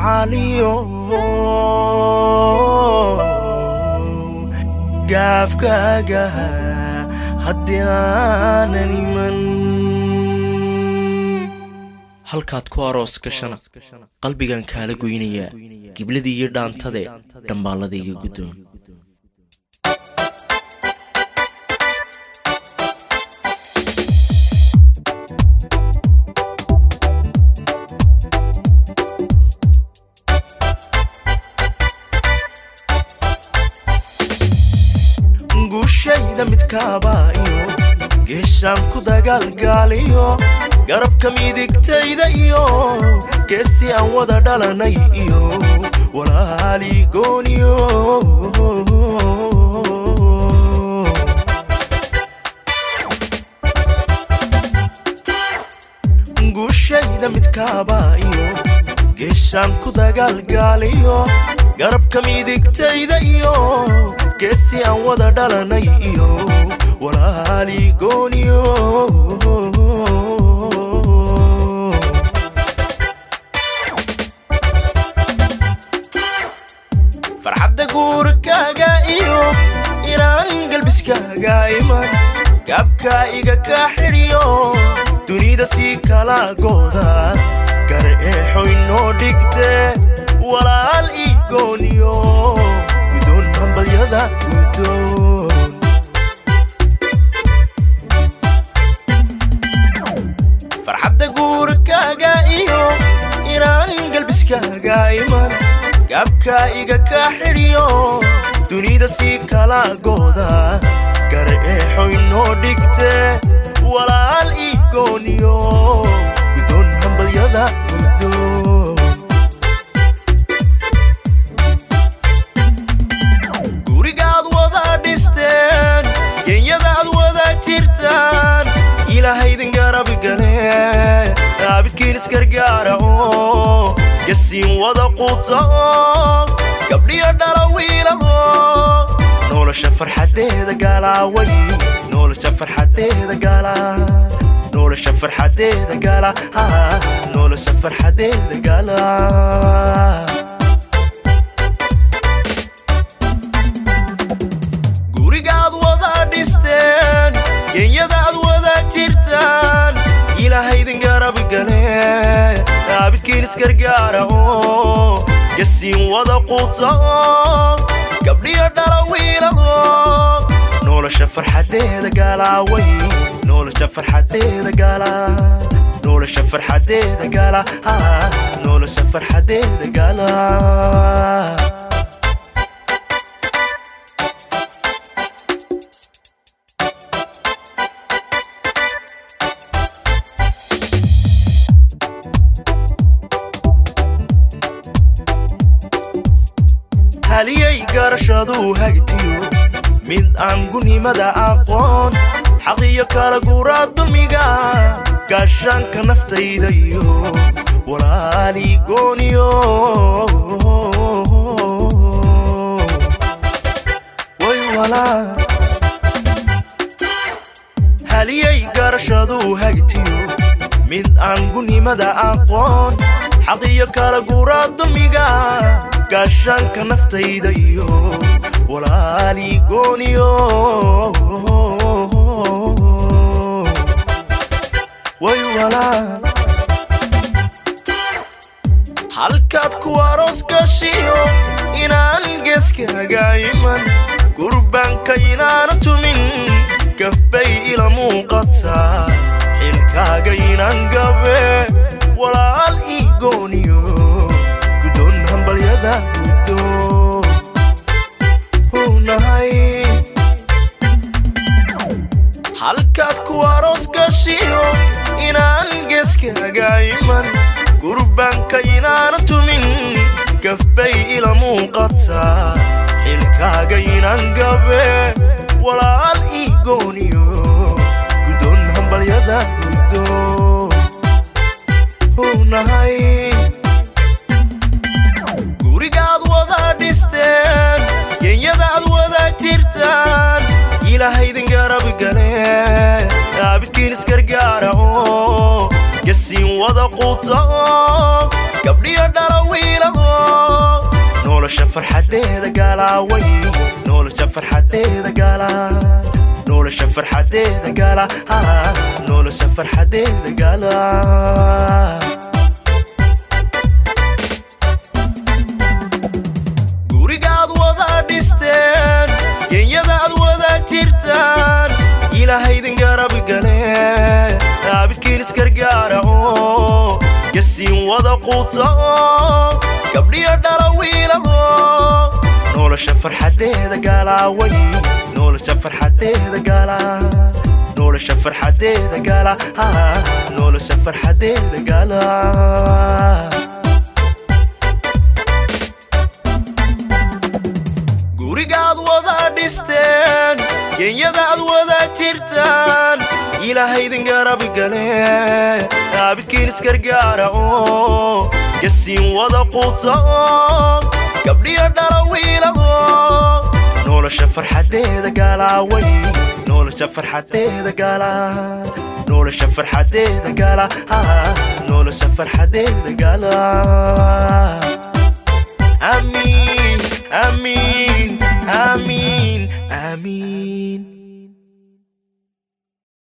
gacaaliyo gaafkaaga haddii aanan iman halkaad ku aroos gashana qalbigan kaala goynayaa gibladii iyo dhaantade dhambaalladayga guddoon guushayda midkaabaayo geeshaan ku dagaalgaaliyo garabka midigtayda iyo geesi aan wada dhalanay iyo walaalii gooniyo guushayda midkaabaayo geeshaan ku dagaalgaaliyo garabka midigtayda iyo geesi aan wada dhalanay iyo walaalii gooniyo farxadda guurkaaga iyo inaan galbiskaaga iman gaabka iga kaa xidhiyo dunida sii kala gooda gar eexoy noo dhigte walaal ii gooniyo gudoon hambalyada gudoon farxadda guurkaaga iyo inaan galbiskaaga iman gaabka iga kaa xidhiyo dunida sii kala gooda gar eexoy noo dhigte walaal ii gooniyo gudoon hambalyada gudoon gurigaad wada dhisteen genyadaad wada jirtaan ilaahaydin garab gale aabidkiin isgargaara oo yasiin wada quuta oo gabdhiyo dhala wiilaho nolosha farxadeeda gaalaaway nolosha farxadeeda gaala nolosha farxadeeda gaala nolosha farxadeeda gaala gurigaad wada dhisteen genyadaad wada jirtaan ilaahaydin garab gale aabidkiin isgargaara oo yasiin wada quuta oo gabdhiyo dhala wiilaho nolosha farxadeeda gaalaaway nolosha farxadeeda gaala nolosha farxadeeda gaala nolosha farxadeeda gaala haliyay garashaduu hagtiyo mid aan gunimada aqoon xaqiyo kala guuraa dulmiga gaashaanka naftayda iyo walaalii gooniyo way walaa haliyay garashaduu hagtiyo mid aan gunimada aqoon xaqiyo kala guuraa dulmiga gaashaanka naftayda iyo walaalii gooniyo way walaa halkaad ku aroos gashiyo inaan geeskaaga iman gurbaanka inaana tumin gafbay ila muuqataa xilkaaga inaan gabe walaal ii gooniyo gudoon hambalyada gudoon hunahay halkaad ku aroos gashiyo inaan geeskaaga iman gurbaanka inaana tumin gafbay ila muuqataa xilkaaga inaan gabe walaal ii gooniyo gudoon hambalyada gudoon hunahay gurigaad wada dhisteen genyadaad wada jirtaan ilaahaydin garab gale aabidkiin isgargaara oo yasiin wada quuta oo gabdhiyo dhala wiilaho nolosha farxadeeda gaalaaway nolosha farxadeeda gaala nolosha farxadeeda gaala nolosha farxadeeda gaala gurigaad wada dhisteen genyadaad wada jirtaan ilaahaydin garab gale aabidkiin isgargaara oo gasiin wada quuta oo gabdhiyo dhala wiilaho nolosha farxadeeda gaalaaway nolosha farxadeeda gaala nolosha farxadeeda gaala nolosha farxadeeda gaala gurigaad wada dhisteen genyadaad wada jirtaan ilaahaydin garab gale aabidkiin isgargaara oo gasiin wada quuta oo gabdhiyo dhala wiilaho nolosha farxadeeda gaalaaway nolosha farxadeeda gaala nolosha farxadeeda gaala nolosha farxadeeda gaala